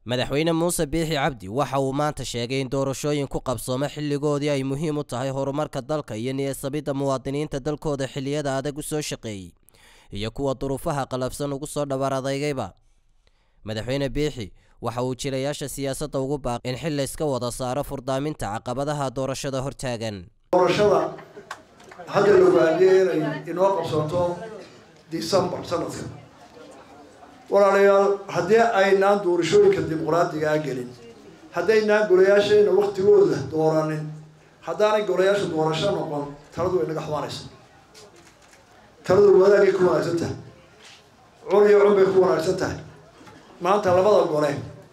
madaxweyne muuse biixi cabdi waxa uu maanta sheegay in doorashooyin ku qabsooma xilligoodii ay muhiim u tahay horumarka dalka iyo niyadsamidda muwaadiniinta dalkooda xilliyada adag u soo shaqeeyey iyo kuwa duruufaha qalafsan ugu soo dhabar adeygayba madaxweyne biixi waxa uu jilayaasha siyaasadda ugu baaqay in xil layska wada saaro furdaaminta caqabadaha doorashada hortaagan doorashada hadda la waadiyay inay inoo qabsoonto december sanadka walaalayaal haddii aynaan doorashooyinka dimuqraadiga a gelin haddaynaan golayaashayna waktigooda dooranin haddaanay golayaasha doorasho noqon taladu way naga xumaanaysa taladu wadaagay ku wanaagsan tahay cun iyo cun bay ku wanaagsan tahay maanta labada gole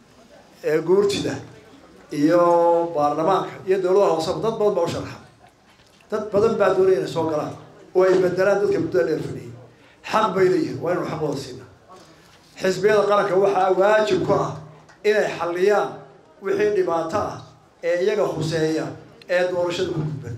ee guurtida iyo baarlamaanka iyo dowladaha hooseba dad badan baa u sharxa dad badan baa doonaya inay soo galaan oo ay bedelaan dadka muddada dheer fadhiyay xaq bay leeyihin waa inuu xaqooda siina xisbiyada qaranka waxaa waajib ku ah inay xalliyaan wixii dhibaato ah ee iyaga huseeya ee doorashada ku gudban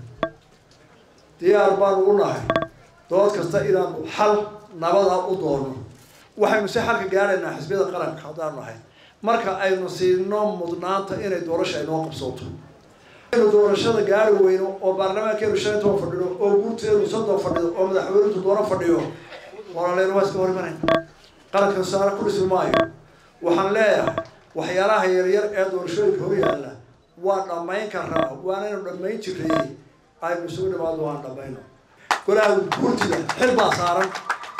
diyaar baanu u nahay dood kasta inaanu xal nabada u doorno waxaynu si xalka gaaraynaa xisbiyada qaranka haddaanu nahay marka aynu siino mudnaanta inay doorasha aynoo qabsooto aynu doorashada gaari weyno oo baarlamaankeenu shan toban fadhido oo guurteenu soddon fadhido oo madaxweynentu doono fadhiyo walaaleyn waa iska hor imanayna qarankan saara ku dhismi maayo waxaan leeyahay waxyaalaha yaryar ee doorashooyinka hor yaalla waa dhammayn karaa waanaynu dhammayn jirayey aynu isugu dhimaado waan dhammayno golaha guurtida xil baa saaran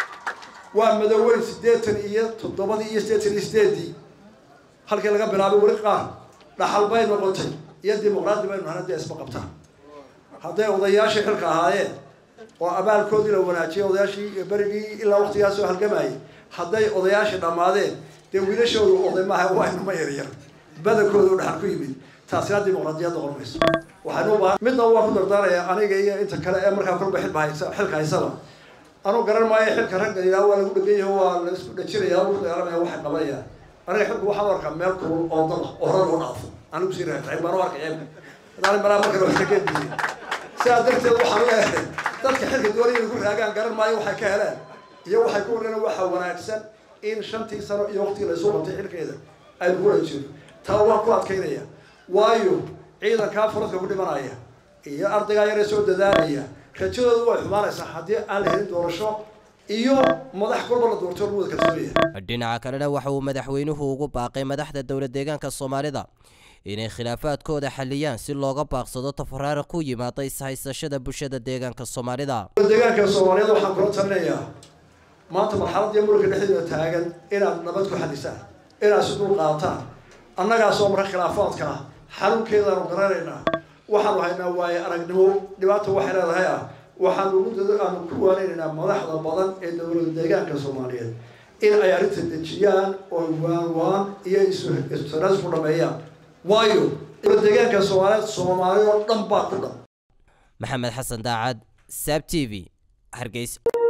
waa madooweyn siddeetan iyo toddobadii iyo siddeetan iyo sideedii halkii laga bilaabay weli qaar dhaxal bay noqotay iyo dimuqraadi baynu nahay haddii isma qabtaan hadday odayaashii xilka ahaayeen oo abaalkoodii la wanaajiyay odayaashii berigii ilaa waqtigaa soo halgamayay hadday odayaashii dhammaadeen dee wiilashoodu oday maaha waa inuma yaryar badankooda u dhaxal ku yimid taasina dimuqraadiyad noqon mayso waxaynu u baahan midna waan ku dardaaraya aniga iyo inta kale ee markaa kolba xilba haysa xilka haysaba anuu garan maayo xilka ragga ilaa waa lagu dhegan yaho waa la isku dhajinaya lagu dagaalamaya waxay qabanayaan aniga xilku waxaan u arkaa meel kulul oo dada oo hore loo dhaafo anigu sii raacay baan u arkay ceebka hadaan maraa markale wax ka geediye sidaa darteed waxaan leeyahay dadka xilka doonaya lagu raagaan garan maayo waxay ka heleen iyo waxay ku wareen waxa wanaagsan in shantii sano iyo waqtigii laysu qabtay xilkeeda aynu ku wajiro taa waan ku adkaynaya waayo ciidankaa furadka ku dhimanaya iyo ardaygaa yaree soo dadaalaya rajadoodu way xumaanaysaa haddii aan la helin doorasho iyo madax kolba la doorto lagu wada kalsoonaya dhinaca kalena waxa uu madaxweynuhu ugu baaqay madaxda dowlad deegaanka soomaalida inay khilaafaadkooda xaliyaan si looga baaqsado tafaraara ku yimaada ishaysashada bulshada deegaanka soomaalida deegaanka soomaaliyeed waxaan kula talinayaa maanta marxaladii muranka dhexdeeda taagan inaad nabad ku xalisaan inaad si dul qaataan annagaasoo marka khilaafaadka ah xarunkeedaanu garanaynaa waxaanu haynaa waaye aragnimo dhibaata waxay leedahay ah waxaanu muddada aanu ku waanaynaynaa madaxda badan ee dowlada deegaanka soomaaliyeed in ay arrinta dejiyaan oo waan waan iyo isutanaas ku dhameeyaan waayo dowlad deegaanka soomaaliyeed soomaali oo dhan baa ku dhan maxamed xasan daacad saab t v hargeysa